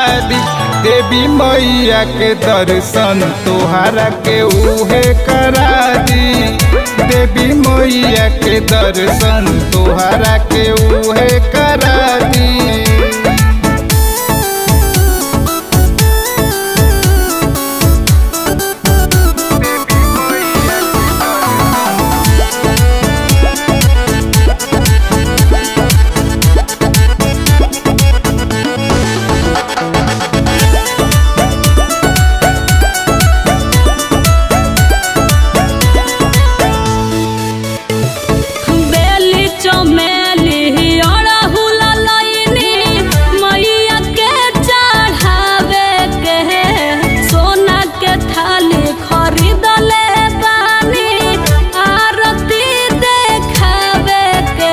दी देवी मैया के दर्शन तोहरा के उहे करा दी देवी मैया के दर्शन तोहरा के उहे करा दी बेली चमेली अड़हुल लईनी मैया के चढ़ावे के सोना के थाली खरीदले बानी आरती देखावे के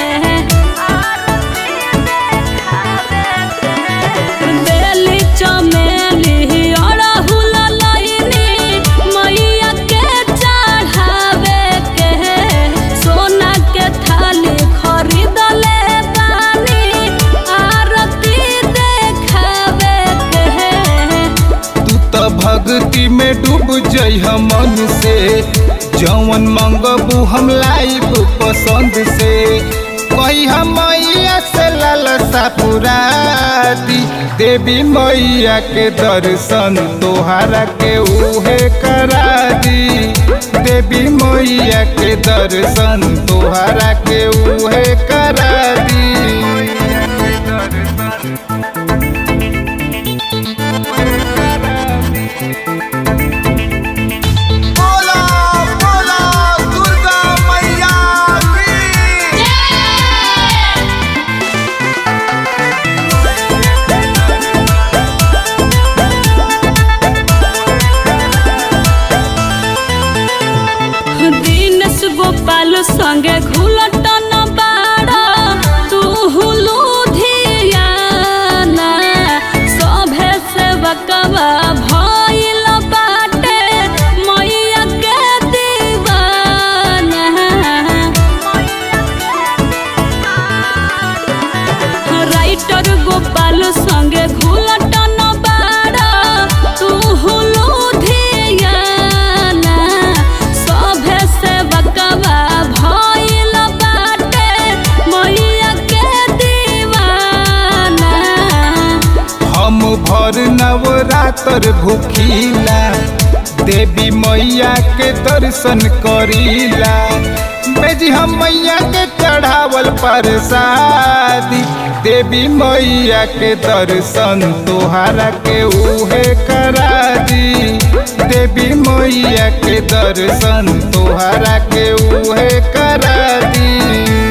बेली चमेली अड़हुल लईनी मैया के चढ़ावे के सोना के थाली खरीदले बानी आरती देखावे के तू त भक्ति में डूब जइह मन से जौन मंगबू हम लाइब पसंद से कहिया मैया से लालसा पुरा दी देवी मैया के दर्शन तोहरा के उहे करा दी देवी मैया के दर्शन तोहरा के उहे करा दी बोला बोला दुर्गा मैया की दीनेश गोपाल संगे घुलटन बाड़ा तू हुलू धियाना सभे सेवकवा भइल बाटे मैया के दीवाना राइटर गोपाल संगे घुलटन बाड़ा तू हुलू धियाना सभे सेवकवा भइल बाटे मैया के दीवाना हम भर नवरात्र भूखीला देवी मैया के दर्शन करीला बेजी हम मैया के चढ़ावल प्रसादी देवी मैया के दर्शन तोहरा के उहे करा दी देवी मैया के दर्शन तोहरा के उहे करा दी